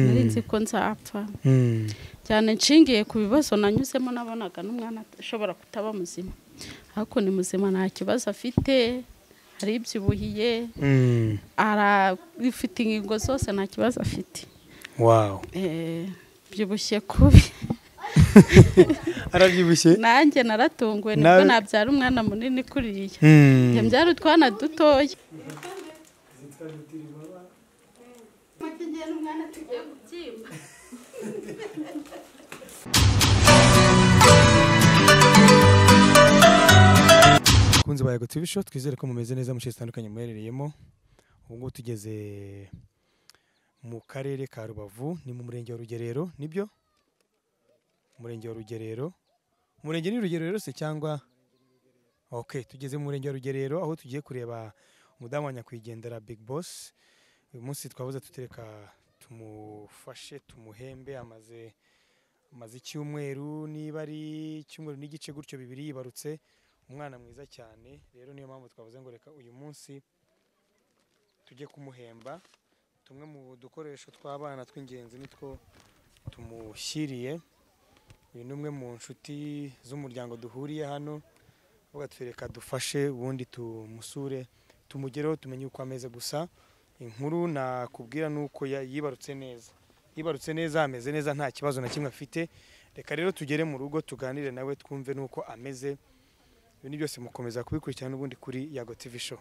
nari ko nzapfa cyane nshingiye ku bibazo nanyuzemo nabonaga n'umwana ashobora kutaba muzima ariko ni muzima nta kibazo afite aribyibuhiye arafite ingingo zose nta kibazo afite wawu Eh, byibushye kubi arabyibushye nanjye naratunguwe nibwo Nawe- nabyara umwana munini kuriya Mm. njya mbyara utwana dutoya kunzi bayago tubisho twizere ko mumeze neza mu bice zitandukanye muherereyemo ubu ngubu tugeze mu karere ka rubavu ni mu murenge wa rugerero nibyo umurenge wa rugerero umurenge ni rugerero se cyangwa ok tugeze mu murenge wa rugerero aho tugiye kureba umudamu wa nyakwigendera big boss uyu munsi twabuze tutereka tumufashe tumuhembe amaze amaze icyumweru niba ari icyumweru n'igice gutyo bibiri yibarutse umwana mwiza cyane rero niyo mpamvu twavuze ngo reka uyu munsi tujye kumuhemba tumwe mu dukoresho tw'abana tw'ingenzi nitwo tumushyiriye uyu ni umwe mu nshuti z'umuryango duhuriye hano avuga ati reka dufashe ubundi tumusure tumugereho tumenye uko ameze gusa inkuru nakubwira ni uko ya- yibarutse neza yibarutse neza ameze neza nta kibazo na kimwe afite reka rero tugere mu rugo tuganire nawe twumve n'uko ameze ibi ni byose mukomeza kubikurikirana n'ubundi kuri yago tv show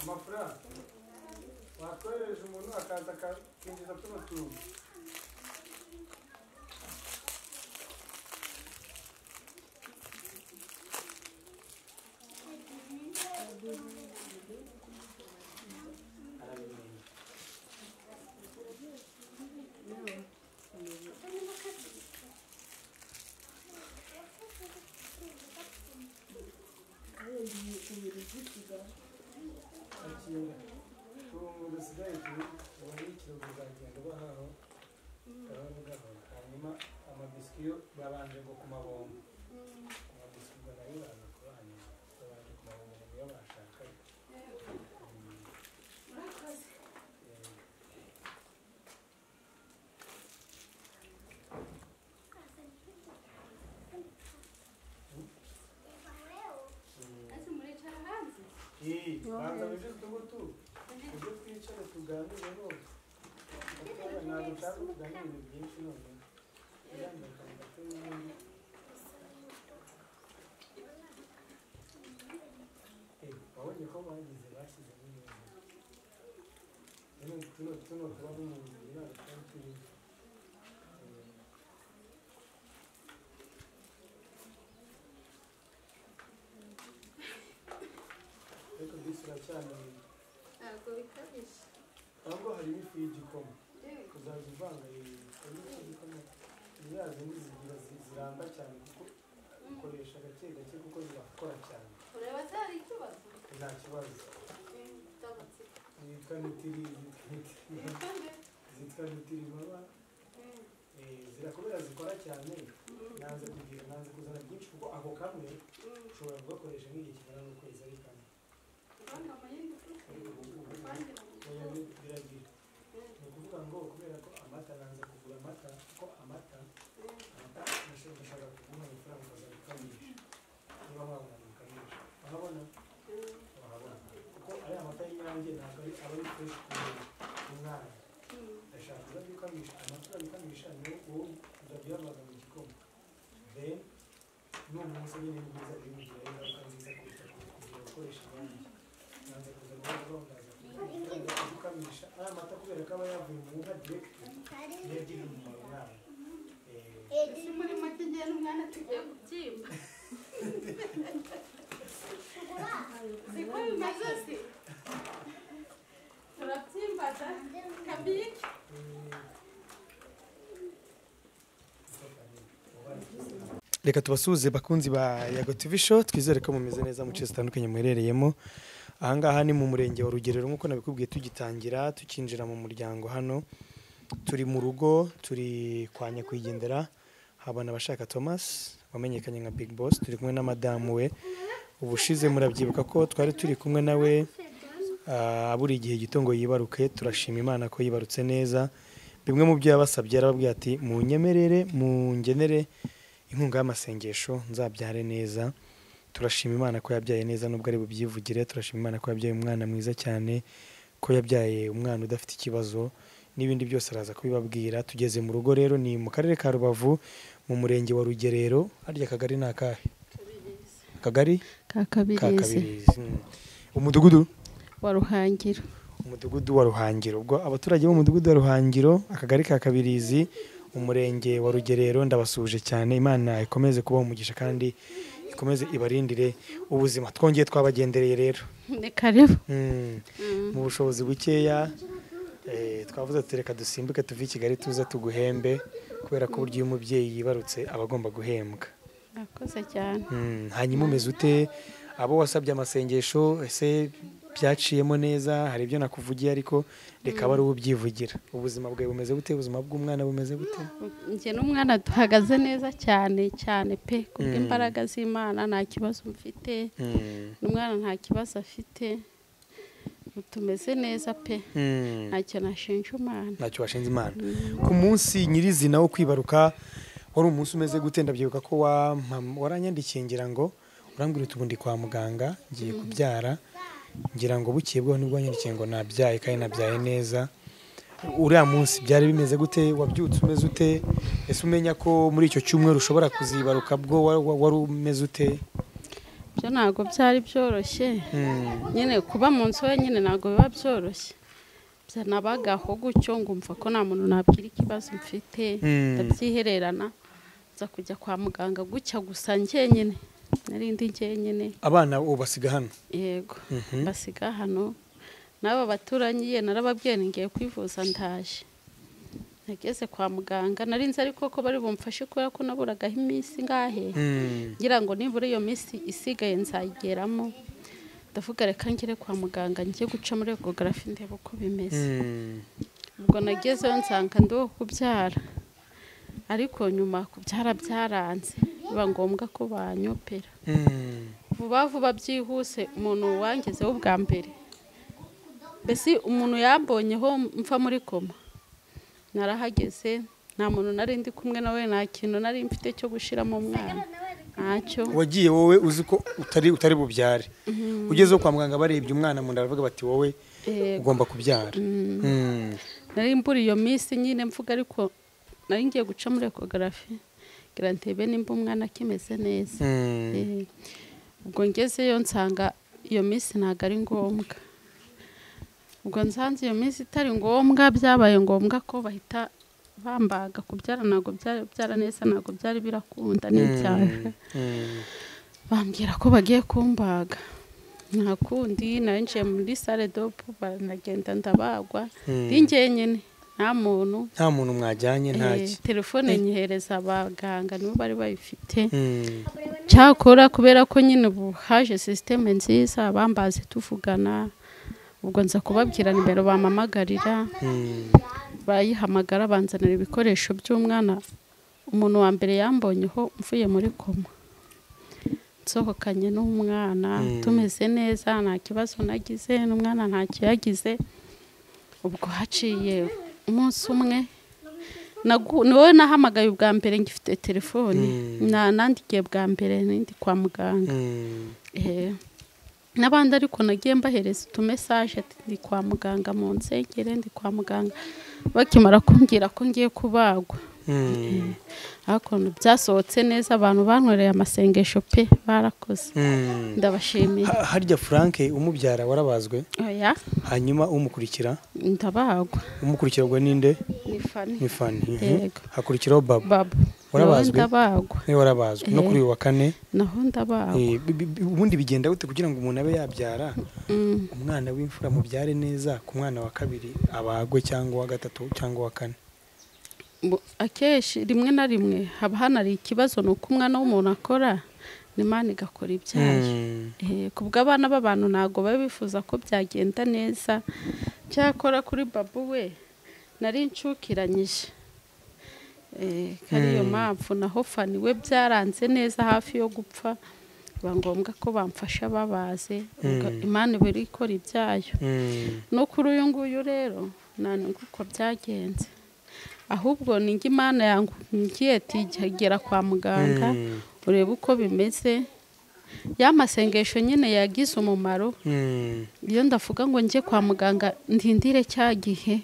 amafaranga watwohereje umuntu akaza akinjiza tuno tuntu tuntu dusigaye turi ubundi ikiro buzagenda bahaho gahoro gahoro hanyuma amabiswi yo babanje ngo ku mabombo amabiswi ubwo nayo baza kuba hanyuma babanje ku mabombo ngo niyo bashakanye Mm. Eh, iyi, banza wize utugutu ibyo twicare tuganire rwose kuko ntabwo utazi kuganira ibintu byinshi noneho uramutse ukamenya ko n'ubundi Eh, wabonye ko bagize bashyizemo ibintu tuno tuno tuba n'umuntu ntabwo twari tubizi ariko bisi iracyamenye ntabwo bikabije ahubwo harimo ifu y'igikoma kuzaza uvanga iyi harimo ifu y'igikoma ni ya zindi zigira zi- ziramba cyane kuko ukoresha gake gake kuko zirakora cyane ureba atari ikibazo nta kibazo ndagatsiko yitwa nitiri zitwa ibikande nitiri mama Eh, zirakomera zikora cyane nanze kugira nanze kuzana byinshi kuko ako kamwe ushobora kugakoresha nk'igihe kingana n'ukwezi ari kamwe urabona amayindi ufite uvangira mu oya gihugu ni- biragira ni ukuvuga ngo kubera ko amata nanze kugura amata kuko amata amata nashobora gushaka kuguha amafaranga ukaza gukamisha niba wabona gukamisha wahabona wahabona kuko ariya amata y'inyange ntabwo ari aba ari fresh ku mubiri, ku mwana ndashaka ujya gukamisha amatora gukamisha ni uwo utabyavaga mu gikoma then none umunsi nyine ni mwiza bimugira ingaruka nziza kuruta kugira gukoresha abandi nanze kuza guhora bamubaza gukamisha aya mata kubera ko aba yavuye mu nka direct yagiriye umumaro umwana Eh, ese muri make igihe n'umwana tugiye kubyimba siko bimaze si turabyimbaza kabike eh, reka tubasuhuze bakunzi ba yago tv show twizere ko mumeze neza mu ce zitandukanye muherereyemo ahangaha ni mu murenge wa rugerero nk'uko nabikubwiye tugitangira tukinjira mu muryango hano turi mu rugo turi kwa nyakwigendera habona abashaka thomas wamenyekanye nka big boss turi kumwe na madamu we ubushize murabyibuka ko twari turi kumwe nawe ah, buri gihe gito ngo yibaruke turashima imana ko yibarutse neza bimwe mu byo yabasabye yarababwiye ati munyemerere mungenere inkunga y'amasengesho nzabyare neza turashima imana ko yabyaye neza nubwo ari bubyivugire turashima imana ko yabyaye umwana mwiza cyane ko yabyaye umwana udafite ikibazo n'ibindi byose araza kubibabwira tugeze mu rugo rero ni mu karere ka rubavu mu murenge wa rugerero harya akagari ni akahe akagari ka kakabirizi kabirizi Mm. umudugudu wa ruhangiro umudugudu wa ruhangiro ubwo abaturage b'umudugudu wa ruhangiro akagari ka kabirizi umurenge wa rugerero ndabasuhuje cyane imana ikomeze kubaha umugisha kandi ikomeze ibarindire ubuzima twongeye twabagendereye rero ni karibu Mm. mu bushobozi bukeya eh, twavuze ati reka dusimbuke tuve i kigali tuze tuguhembe kubera ko uburyo iyo umubyeyi yibarutse aba agomba guhembwa murakoze cyane Mm, hanyuma umeze ute abo wasabye amasengesho ese byaciyemo neza hari ibyo nakuvugiye ariko reka aba ari ubyivugira ubuzima bwawe bumeze bute ubuzima bw'umwana bumeze bute njye n'umwana duhagaze neza cyane cyane pe Mm. kubw'imbaraga z'imana nta kibazo mfite Mm, umwana nta kibazo afite tumeze neza pe mm, ntacyo nashinja umwana ntacyo washinze imana ku munsi nyirizina wo kwibaruka wari umunsi umeze gute ndabyibuka ko wampa- waranyandikiye ngira ngo urambwira uti ubu ndi kwa muganga ngiye kubyara ngira ngo bukeye bwaho nibwo wanyandikiye ngo nabyaye kandi nabyaye neza uriya munsi byari bimeze gute wabyutse umeze ute ese umenya ko muri icyo cyumweru ushobora kuzibaruka bwo wa- wa- wari umeze ute byo ntabwo byari byoroshye Mm, nyine kuba mu nzu wenyine ntabwo biba byoroshye byanabagaho gutyo ngumva ko nta muntu nabwira ikibazo mfite Mm. ndabyihererana nza kujya kwa muganga gutya gusa njyenyine narindi njyenyine abana ubu basiga hano yego Mhm. basiga hano n'aba baturanyi ye narababwiye ni ngiye kwivuza ndaje nageze kwa muganga narinzi ariko ko bari bumfashe kubera ko naburagaho iminsi ngahe Mm, ngira ngo nibura iyo minsi isigaye nzayigeramo ndavuga reka ngere kwa muganga njye guca muri egogarafi ndebe uko bimeze mm, ubwo nagezeyo nsanga ndiho kubyara ariko nyuma kubyara byaranze biba ngombwa ko banyopera mm, vuba vuba byihuse umuntu wangezeho ubwa mbere mbese umuntu yambonyeho mfa muri koma narahageze nta muntu nari ndi kumwe nawe nta kintu nari mfite cyo gushyiramo umwana ntacyo wagiye wowe uzi ko utari utari bubyare ugezeho kwa muganga barebye umwana mu nda baravuga bati wowe Yego. ugomba kubyara Mm. nari mbura iyo minsi nyine mvuga ariko nari ngiye guca muri ekogarafi ngira ntebe nimba umwana akimeze neza Mm. Eh, ubwo ngezeyo nsanga iyo minsi ntabwo ari ngombwa ubwo nsanze iyo minsi itari ngombwa byabaye ngombwa ko bahita bambaga kubyara ntabwo byari byara neza ntabwo byari birakunda n'ibyaha bambwira ko bagiye kumbaga nta kundi narinjiye muri sale dopu baranagenda ndabagwa ndi njyenyine nta muntu nta muntu mwajyanye ntaki Eh, telefone nyihereza abaganga nibo bari bayifite cyakora kubera ko nyine ubu haje sisiteme nziza bambaze tuvugana ubwo nza kubabwira nimero bampamagarira bayihamagara banzanira ibikoresho by'umwana umuntu wa mbere yambonyeho mvuye muri koma nsohokanye n'umwana Mm. tumeze neza nta kibazo nagize n'umwana ntacyo yagize ubwo haciye umunsi umwe nagu- ni wowe nahamagaye ubwa mbere ngifite telefone Mm. na nandikiye bwa mbere n'indi kwa muganga Eh, n'abandi ariko nagiye mbahereza utumesage ati ndi kwa muganga mu nsengere ndi kwa muganga bakimara kumbwira ko ngiye kubagwa ariko byasohotse neza abantu bankoreye amasengesho pe barakoze ndabashimiye harya frank umubyara warabazwe oya hanyuma umukurikira ndabagwa umukurikirwa ninde ni fani ni fani Mhm. Yego. hakurikiraho baba baba nawe warabazwe ndabagwa niwe warabazwe no Eh. kuri uyu wa kane naho ndabagwa Eh, bi- bi- bi- ubundi bigenda gute kugira ngo umuntu abe yabyara Mm. umwana w'imfura mubyare neza ku mwana wa kabiri abagwe cyangwa uwa gatatu cyangwa uwa kane Mu- akenshi rimwe na rimwe haba hanari ikibazo ni uko umwana w'umuntu akora n'imana igakora ibyayo Mm. Eh, ku bw'abana b'abantu ntabwo baba bifuza ko byagenda neza cyakora kuri babu we nari incukiranyije Eh, kari iyo Mm. mpamvu naho fani we byaranze neza hafi yo gupfa biba ngombwa ko bamfasha babaze ubwo Mm. imana iba iri ikora ibyayo Mm. no kuri uyu nguyu rero nta n'ubwo uko byagenze ahubwo ni njye imana yangiye ati "Jya gera kwa muganga Mm. urebe uko bimeze ya masengesho nyine yagize umumaro Mm. iyo ndavuga ngo njye kwa muganga ndindire cya gihe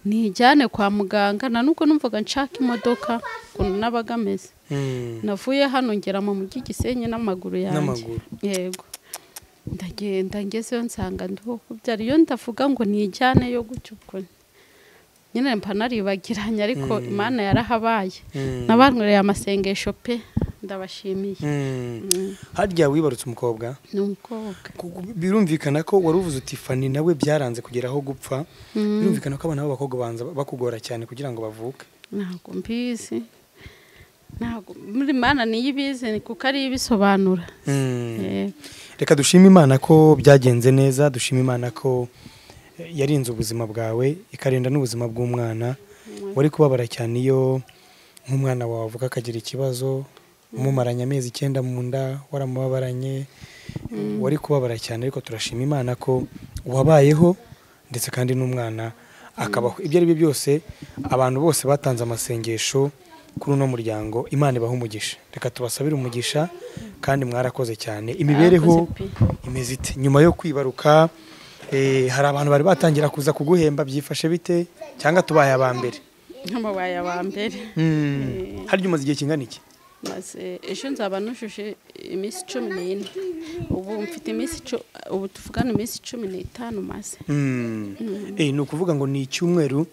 nijyane kwa muganga nta n'ubwo numvaga nshaka imodoka ukuntu nabaga ameze Mm. navuye hano ngera mu mujyi gisenyi n'amaguru yanjye n'amaguru yego ndagenda ngezeyo nsanga ndiho kubyara iyo ndavuga ngo nijyaneyo gutyo ubwo nyine mba naribagiranye ariko Mm. imana yarahabaye Mm. nabanyweye amasengesho pe ndabashimiye Mm. Mm, harya wibarutse umukobwa ni umukobwa Ku- ku- birumvikana ko wari uvuze uti fani nawe byaranze kugera aho gupfa Mm, birumvikana ko abana b'abakobwa banza bakugora cyane kugira ngo bavuke ntabwo mbizi ntabwo muri mana niyo ibizi ni kuko ariyo ibisobanura Mm. Eh, reka dushime imana ko byagenze neza dushime imana ko eh, yarinze ubuzima bwawe ikarinda n'ubuzima bw'umwana wari kubabara cyane iyo nk'umwana wawe avuka akagira ikibazo umumaranye amezi icyenda mu nda waramubabaranye wari kubabara cyane ariko turashima imana ko wabayeho ndetse kandi n'umwana akabaho ibyo ari byo byose abantu bose batanze amasengesho kuri uno muryango imana ibaha umugisha reka tubasabire umugisha kandi mwarakoze cyane imibereho yarakoze pe. imeze ite nyuma yo kwibaruka eh, hari abantu bari batangira kuza kuguhemba byifashe bite cyangwa tubaye aba mbere nk'amabaye aba mbere Mm. harya umaze igihe kingana iki maze ejo nzaba nujuje iminsi cumi n'ine ubu mfite iminsi icu- ubu tuvugana iminsi cumi n'itanu maze Mm. Eh, ni ukuvuga ngo ni icyumweru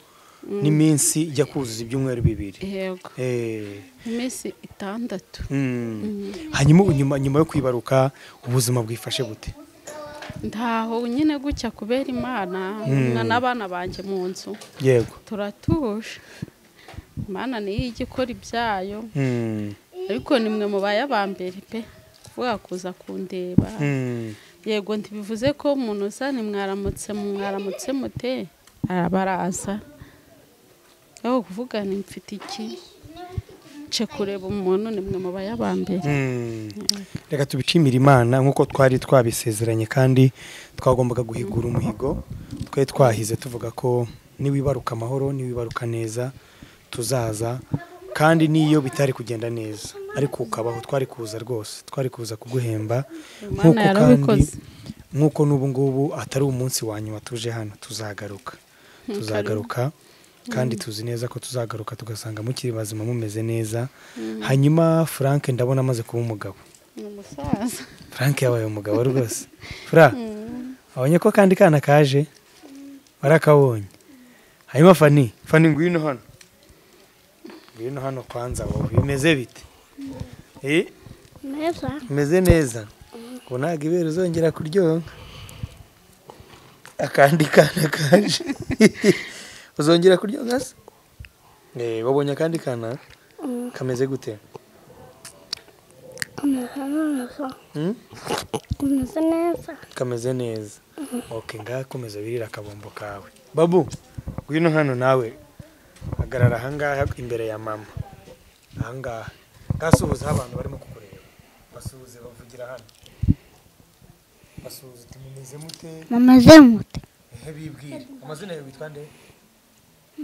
n'iminsi ijya kuzuza ibyumweru bibiri yego Eh, iminsi itandatu mm. hanyuma ubu nyuma nyuma yo kwibaruka ubuzima bwifashe bute ntaho nyine gutya kubera imana umwana n'abana banjye mu nzu yego turatuje imana niyo ijya ikora ibyayo Mm. ariko ni mwe mubaye aba mbere pe kuvuga kuza kundeba Mm. yego ntibivuze ko umuntu uza nimwaramutse mwaramutse mute arabaraza aho kuvuga ni mfite iki nce kureba umuntu ni mwe mubaye aba mbere Mm. reka tubishimire imana nk'uko twari twabisezeranye kandi twagombaga guhigura umuhigo twari twahize tuvuga ko niwibaruka amahoro niwibaruka neza tuzaza kandi n'iyo bitari kugenda neza ariko ukabaho twari kuza rwose twari kuza kuguhemba Imana Nk'uko yarabikoze nk'uko n'ubu ngubu atari umunsi wa nyuma tuje hano tuzagaruka tuzagaruka kandi tuzi neza ko tuzagaruka tugasanga mukiri bazima mumeze neza hanyuma frank ndabona amaze kuba umugabo ni umusaza frank yabaye umugabo rwose fura abonye ko kandi kana kaje warakabonye hanyuma fani fani ngwino hano ngwino hano kwanza wowe bimeze bite eh neza bimeze neza ubu ntabwo ibere uzongera kuryoha akandi kana kaje uzongera kuryoha se Eh, wabonye akandi kana kameze gute kumeze neza Hmm? kumeze neza kameze neza ok ngaha komeza wirira akabombo kawe babu ngwino hano nawe hagarara ahangaha imbere ya mama ahangaha ngasuhuzeho abantu barimo kukureba basuhuze bavugira hano basuhuze tumumeze mute mamaze mute ehe bibwire amazina yawe witwa nde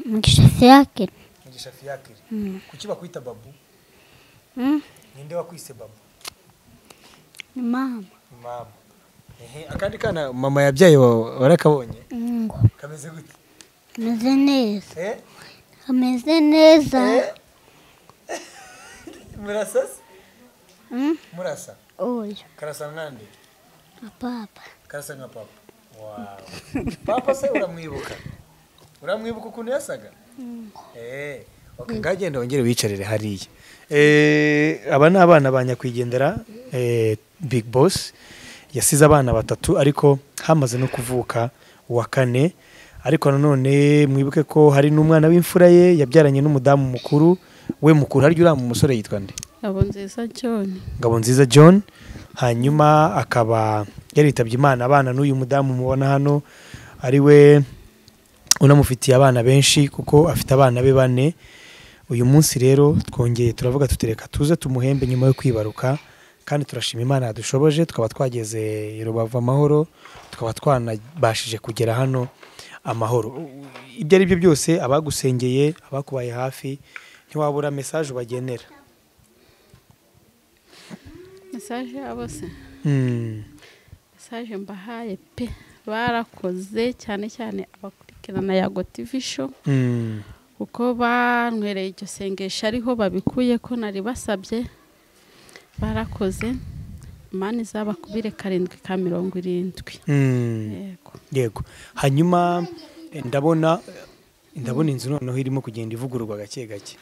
mugisha siyakira mugisha fiyakire kuki bakwita babu ninde wakwise babu ni mama mama ehe akandi kana mama yabyaye wa- warakabonye ngo kameze gute kameze neza eh kameze neza murasa se Mm, murasa oya karasa nkande apapa karasa nka papa wawe papa se uramwibuka uramwibuka ukuntu yasaga eee ngagenda wongere wiyicarire hariya Eh, aba ni abana ba nyakwigendera eh, big boss yasize abana batatu ariko hamaze no kuvuka uwa kane ariko nanone mwibuke ko hari n'umwana w'imfura ye yabyaranye n'umudamu mukuru we mukuru harya uriya mu musore yitwa nde abo nziza cyane Ngabonziza John hanyuma akaba yaritabye Imana abana n'uyu mudamu mubona hano ari we unamufitiye abana benshi kuko afite abana be bane uyu munsi rero twongeye turavuga tutereka tuze tumuhembe nyuma yo kwibaruka kandi turashima Imana yadushoboje tukaba twageze i Rubavu amahoro tukaba twanabashije kugera hano amahoro ibyo ari byo byose abagusengeye abakubaye hafi ntiwabura mesaje ubagenera mesaje yabo se Hmm. mesaje mbahaye pe barakoze cyane cyane abakurikirana ya gotivi sho Hmm. kuko banywereye iryo sengesho ariho babikuye ko nari basabye barakoze imana izabakubire karindwi ka mirongo irindwi Mm, yego yego hanyuma eh, ndabona ndabona inzu noneho irimo kugenda ivugururwa gake gake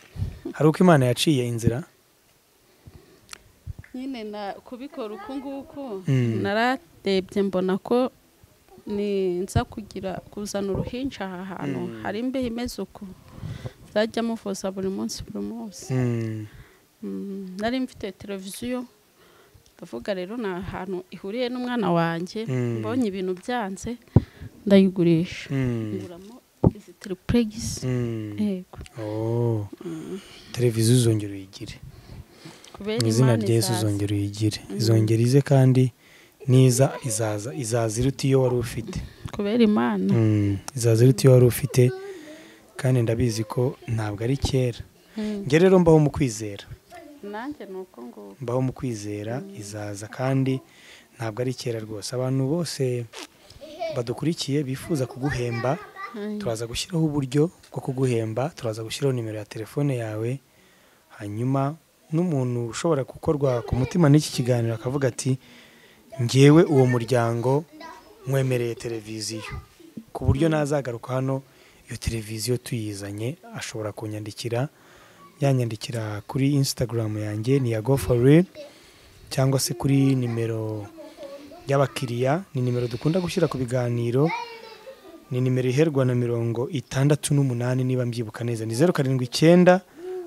hari uko imana yaciye inzira nyine na kubikora uku nguku Mm. naradebye mbona ko ni nza kugira kuzana uruhinja aha hantu hari imbeho imeze uku nzajya muvuza buri munsi buri munsi Mm, Mm, nari mfite televiziyo ndavuga rero ni ahantu ihuriye n'umwana wanjye Mm. mbonye ibintu byanze ndayigurisha mm, nguramo izi tiripuregisi mm. yego Oh. televiziyo uzongera uyigire kubera mu izina Imana rya yesu izaza. uzongera uyigire izongera ize kandi niza izaza izaza iruta iyo wari ufite kubera imana Mm, izaza iruta iyo wari ufite kandi ndabizi ko ntabwo ari kera Mm. njye rero mbaho mu kwizera nanjye ni uko nguko mbaho mu kwizera izaza kandi ntabwo ari kera rwose abantu bose badukurikiye bifuza kuguhemba Mm. turaza gushyiraho uburyo bwo kuguhemba turaza gushyiraho nimero ya telefone yawe hanyuma n'umuntu ushobora gukorwa ku mutima n'iki kiganiro akavuga ati ngewe uwo muryango nkwemereye televiziyo ku buryo nazagaruka hano iyo televiziyo tuyizanye ashobora kunyandikira yanyandikira kuri insitagaramu yanjye ni iya gofore cyangwa se kuri nimero y'abakiriya ni nimero dukunda gushyira ku biganiro ni nimero iherwa na mirongo itandatu n'umunani niba mbyibuka neza ni zeru karindwi icyenda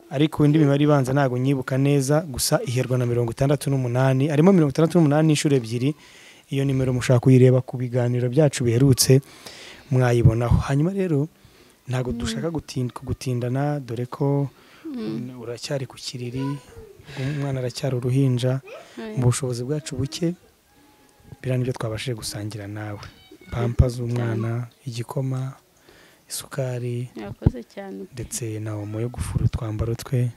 ariko indi mibare ibanza ntabwo nyibuka neza gusa iherwa na mirongo itandatu n'umunani harimo mirongo itandatu n'umunani inshuro ebyiri iyo nimero mushaka kuyireba ku biganiro byacu biherutse mwayibonaho hanyuma rero ntabwo dushaka gutin- kugutindana dore ko uracyari ku kiriri umwana aracyari uruhinja mu bushobozi bwacu buke biriya nibyo twabashije gusangira nawe pampa z'umwana igikoma isukari yakoze cyane ndetse na omo yo gufura utwambaro twe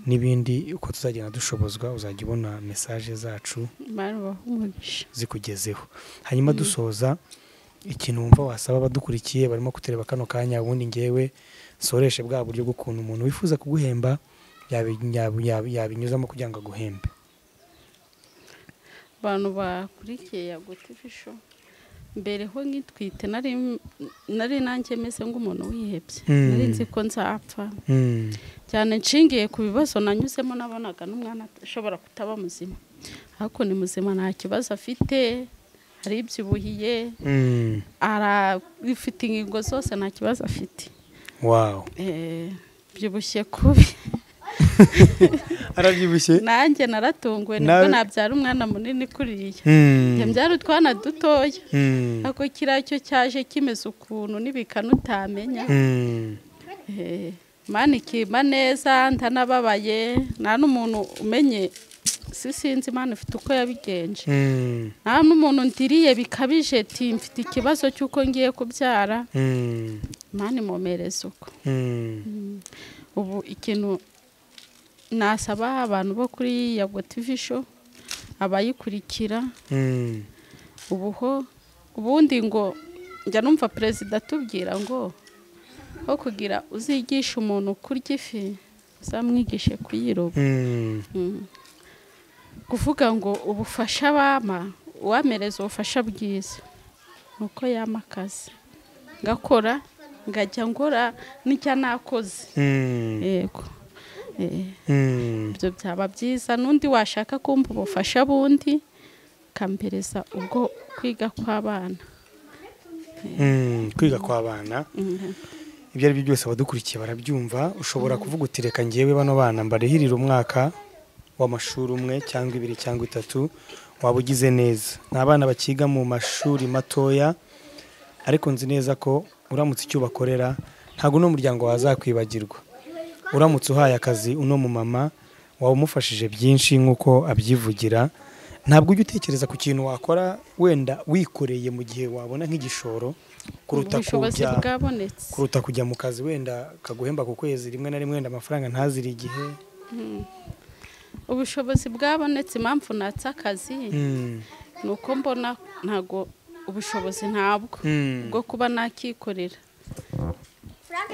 n'ibindi uko tuzagenda dushobozwa uzajya ubona mesaje zacu imana bahumugisha zikugezeho hanyuma dusoza ikintu wumva wasaba abadukurikiye barimo kutureba kano kanya ubundi ngewe nsoreshe bwa buryo bw'ukuntu umuntu wifuza kuguhemba yabi- yabi- yabi- yabinyuzamo kugira ngo aguhembe abantu bakurikiye ya gotivi sho mbere ho nkitwite nari nari nanjye meze nk'umuntu wihebye Mm. nari nzi ko nzapfa Mm. cyane nshingiye ku bibazo nanyuzemo nabonaga n'umwana ashobora kutaba muzima ariko ni muzima nta kibazo afite aribyibuhiye Mm. arafite ingingo zose nta kibazo afite wow Eh, byibushye kubi arabyibushye nanjye naratunguwe nibwo Nawe- nabyara umwana munini kuriya Mm. njya mbyara utwana dutoya Mm. ako kiriya cyo cyaje kimeze ukuntu n'ibikanu utamenya Mm. Eh, mana ikima neza ntanababaye nta n'umuntu umenye si sinzi imana ifite uko yabigenje Mm. nta n'umuntu ndiriye bikabije ati mfite ikibazo cy'uko ngiye kubyara Mm. imana imomereza uko Mm. ubu ikintu nasaba abantu bo kuri yago tivi show abayikurikira Mm. ubu ho ubundi ngo njya numva perezida atubwira ngo aho kugira uzigisha umuntu kurya ifi uzamwigishe kuyiroba Mm. Mm. kuvuga ngo ubufasha bama uwamereza ubufasha bwiza ni uko yama akazi ngakora ngajya ngora n'icyo nakoze Mm. yego Eh, Mm. ibyo byaba byiza n'undi washaka kumva ubufasha bundi akampereza ubwo kwiga kw'abana Mm. kwiga kw'abana ibyo ari byo byose abadukurikiye barabyumva ushobora kuvuga uti reka ngewe bano bana mbarihirire umwaka w'amashuri umwe cyangwa ibiri cyangwa itatu waba ugize neza ni abana bakiga mu mashuri matoya ariko nzi neza ko uramutse icyo ubakorera ntabwo uno muryango wazakwibagirwa uramutse uhaye akazi uno mumama waba umufashije byinshi nk'uko abyivugira ntabwo ujya utekereza ku kintu wakora wenda wikoreye mu gihe wabona nk'igishoro kuruta ubushobozi kujya bwabonetse kuruta kujya mu kazi wenda kaguhemba ku kwezi rimwe na rimwe wenda amafaranga ntazire igihe ubushobozi bwabonetse impamvu natse akazi Mm, ni uko mbona ntabwo ubushobozi ntabwo mm, bwo kuba nakikorera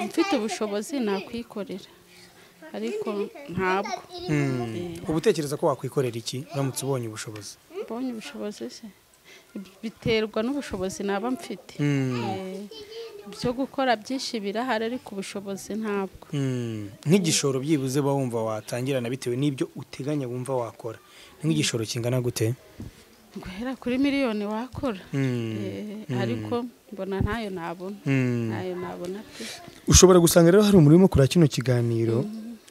mfite ubushobozi nakwikorera ariko ntabwo mm. uba utekereza ko wakwikorera iki uramutse ubonye ubushobozi mbonye ubushobozi se biterwa n'ubushobozi naba mfite Mm, Eh, ibyo gukora byinshi birahari ariko ubushobozi ntabwo mm. nk'igishoro byibuze uba wumva watangirana bitewe n'ibyo uteganya wumva wakora Ni nk'igishoro kingana gute guhera kuri miliyoni wakora Mm, Eh, ariko mbona ntayo nabona mm. ntayo nabona pe ushobora gusanga rero hari umuntu urimo kureba kino kiganiro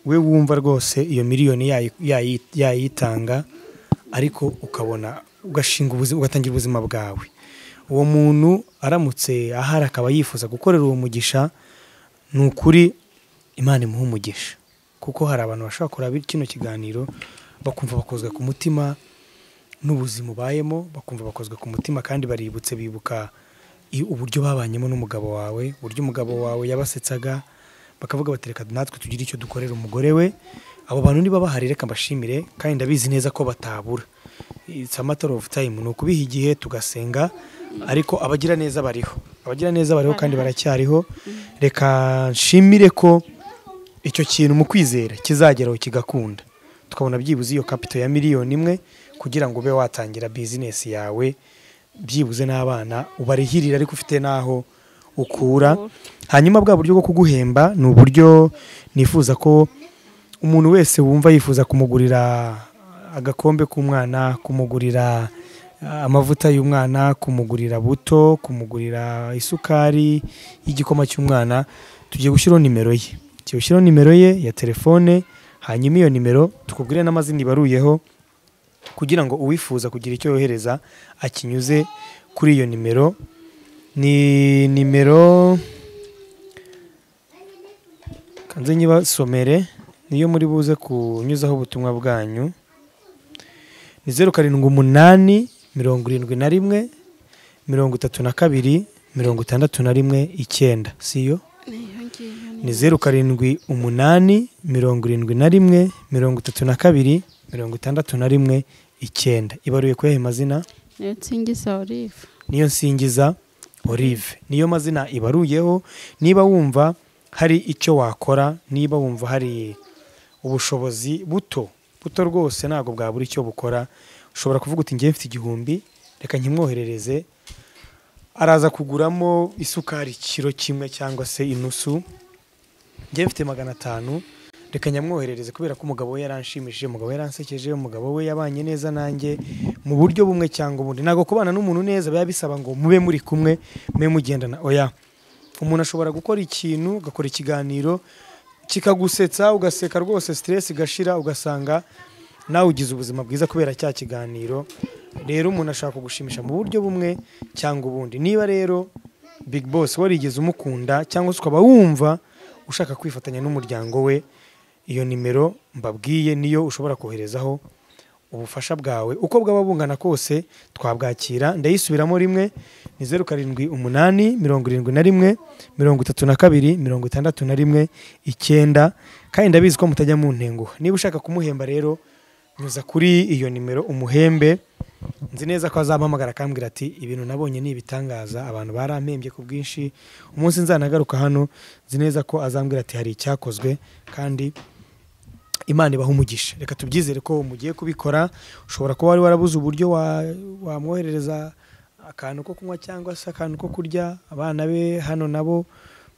we wumva rwose iyo miliyoni yayi- yayi- yayitanga ariko ukabona ugashinga ubuzima ugatangira ubuzima bwawe uwo muntu aramutse ahari akaba yifuza gukorera uwo mugisha ni ukuri imana imuha umugisha kuko hari abantu bashobora kureba kino kiganiro bakumva bakozwe ku mutima n'ubuzima ubayemo bakumva bakozwe ku mutima kandi baributse bibuka i- uburyo babanyemo n'umugabo wawe uburyo umugabo wawe yabasetsaga bakavuga bati reka natwe tugire icyo dukorera umugore we abo bantu niba bahari reka mbashimire kandi ndabizi neza ko batabura it's a matter of time ni ukubiha igihe tugasenga ariko abagira neza bariho abagira neza bariho kandi baracyariho reka nshimire ko icyo kintu mu kwizera kizageraho kigakunda tukabona byibuze iyo kapito ya miliyoni imwe kugira ngo ube watangira bizinesi yawe byibuze n'abana ubarihirira ariko ufite n'aho ukura hanyuma bwa buryo bwo kuguhemba ni uburyo nifuza ko umuntu wese wumva yifuza kumugurira agakombe k'umwana kumugurira ah, amavuta y'umwana kumugurira buto kumugurira isukari y'igikoma cy'umwana tugiye gushyiraho nimero ye tugiye gushyiraho nimero ye ya telefone hanyuma iyo nimero tukubwire n'amazina ibaruyeho kugira ngo uwifuza kugira icyo yohereza akinyuze kuri iyo nimero ni nimero kanze nyibasomere niyo muri buze kunyuzaho ubutumwa bwanyu ni zeru karindwi umunani mirongo irindwi na rimwe mirongo itatu na kabiri mirongo itandatu na rimwe icyenda siyo niyo ngiyo ni zeru karindwi umunani mirongo irindwi na rimwe mirongo itatu na kabiri mirongo itandatu na rimwe icyenda ibaruye kuyaha amazina niyo nsingiza olive niyo nsingiza olive niyo mazina ibaruyeho niba wumva hari icyo wakora niba wumva hari ubushobozi buto buto rwose ntabwo bwabura icyo bukora ushobora kuvuga uti ngewe mfite igihumbi reka nkimwoherereze araza kuguramo isukari ikiro kimwe cyangwa se inusu njye mfite magana atanu reka nyamwoherereze kubera ko umugabo we yaranshimishije umugabo we yaransekeje umugabo we yabanye neza nanjye mu buryo bumwe cyangwa ubundi ntabwo kubana n'umuntu neza biba bisaba ngo mube muri kumwe mube mugendana oya umuntu ashobora gukora ikintu agakora ikiganiro kikagusetsa ugaseka rwose siteresi igashira ugasanga nawe ugize ubuzima bwiza kubera cya kiganiro rero umuntu ashaka kugushimisha mu buryo bumwe cyangwa ubundi niba rero big boss warigeze umukunda cyangwa se ukaba wumva ushaka kwifatanya n'umuryango we iyo nimero mbabwiye niyo ushobora koherezaho ubufasha bwawe uko bwaba bungana kose twabwakira ndayisubiramo rimwe ni zeru karindwi umunani mirongo irindwi na rimwe mirongo itatu na kabiri mirongo itandatu na rimwe icyenda kandi ndabizi ko mutajya mu ntenguha niba ushaka kumuhemba rero nyuza kuri iyo nimero umuhembe nzi neza ko azampamagara akambwira ati ibintu nabonye ni ibitangaza abantu barampembye ku bwinshi umunsi nzanagaruka hano nzi neza ko azambwira ati hari icyakozwe kandi imana ibaha umugisha reka tubyizere ko mugiye kubikora ushobora kuba wari warabuze uburyo wa- wamwoherereza akantu ko kunywa cyangwa se akantu ko kurya abana be hano nabo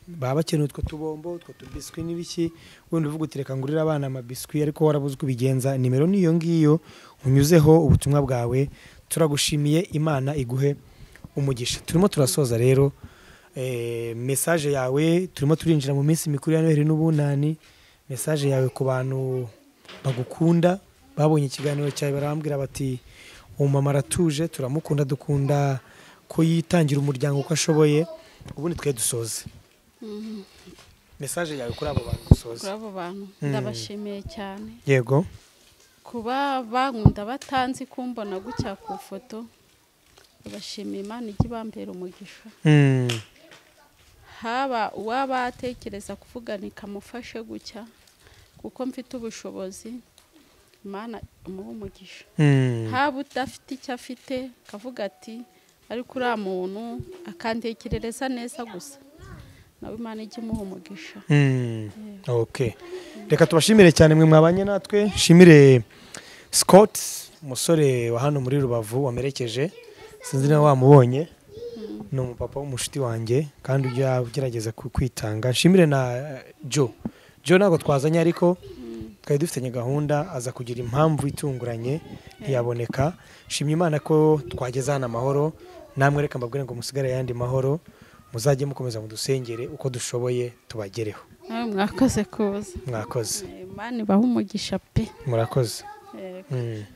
baba bakeneye utwo tubombo utwo tubiswi n'ibiki wenda uvuga uti reka ngurire abana amabiswi ariko warabuze uko ubigenza nimero ni iyo ngiyo unyuzeho ubutumwa bwawe turagushimiye imana iguhe umugisha turimo turasoza rero eh, mesaje yawe turimo turinjira mu minsi mikuru ya noheli n'ubunani mesaje yawe ku bantu bagukunda babonye ikiganiro cyawe barambwira bati umumama aratuje turamukunda dukunda ko yitangira umuryango uko ashoboye ubundi twe dusoze mesaje yawe kuri abo bantu dusoze kuri abo bantu ndabashimiye cyane yego kuba bankunda batanzi kumbona gutya ku ifoto ndabashimiye imana ijya ibambera umugisha Mm, haba uwaba atekereza kuvugana ikamufashe gutya kuko mfite ubushobozi imana imuha umugisha mm, haba udafite icyo afite akavuga ati ariko uriya muntu akantekerereza neza gusa nawe imana ijya imuha umugisha mm. okay reka tubashimire cyane mwe mwabanye natwe nshimire scott umusore wa hano muri rubavu wamerekeje sinzi niba wamubonye ni umupapa w'umushuti wanjye kandi ujya ugerageza ku- kwitanga nshimire na eh, joe joe ntabwo twazanye ariko twari dufitanye gahunda aza kugira impamvu itunguranye ntiyaboneka nshimye imana ko twageze hano amahoro namwe reka mbabwire ngo musigare ayandi mahoro muzajye mukomeza mudusengere uko dushoboye tubagereho nawe mwakoze kuza mwakoze Eh, imana ibaha umugisha pe murakoze Eh, Mm.